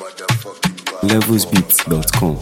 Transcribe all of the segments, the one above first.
levelsbeats.com.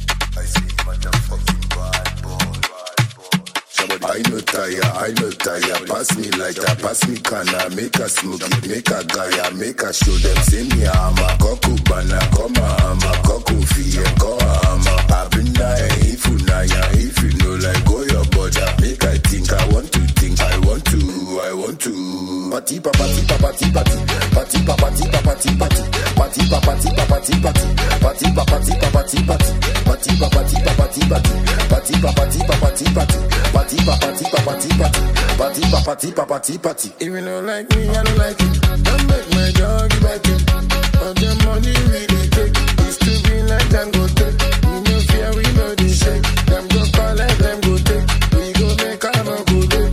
I no tire, I no tire. Pass me lighter, pass me canna. Make a smoke it, make a gaya, make a show them. Say me I'm a coco bana, come I'm a coco fee, go I'm a abina. If you na ya, if you know like go your border, make I think I want to think, I want to, I want to. Party pa party pa party party, party pa party pa party party, party pa party pa party party, party pa party pa party party, party pa party pa party party, party pa party pa party party, party pa party pa party party, party pa party pa party party. If you don't like me, I don't like it. Don't make my dog back it. All the money we dey take is to be like them go take. We no fear, we no dey shake. Them go collect, them go take. We go make a no go dey,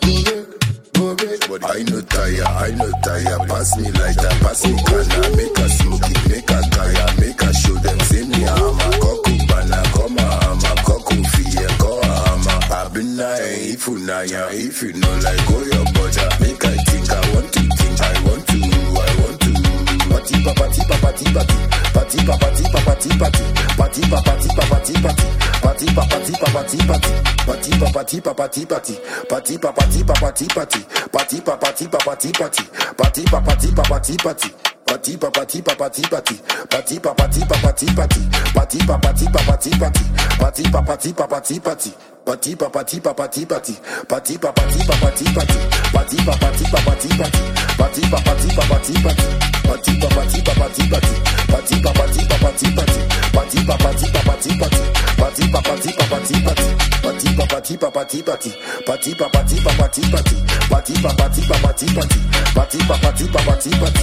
go dey, go dey. I no tire, I no tire. Pass me lighter, pass me canna. Make a smoke it, make a gaya, make a show them. Say me I'm a coco bana, come I'm a coco fee, go I'm a abina. If you na ya, if you know like go your border, make I think I want to think, I want to, I want to. Party pa party pa party party, party pa party pa party party, party pa party pa party party, party pa party pa party party, party pa party pa party party, party pa party pa party party, party pa party pa party party, party pa party pa party party. Party pa party pa party party, party pa party pa party party, party pa party pa party party, party pa party pa party party, party pa party pa party party, party pa party pa party party, party pa party pa party party, party pa party pa party party, party pa party pa party party, party pa party pa party party, party pa party pa party party, party pa party pa party party, party pa party pa party party, party pa party pa party party, party pa party pa party party, party pa party pa party party.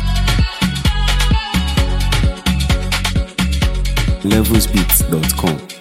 levelsbeats.com.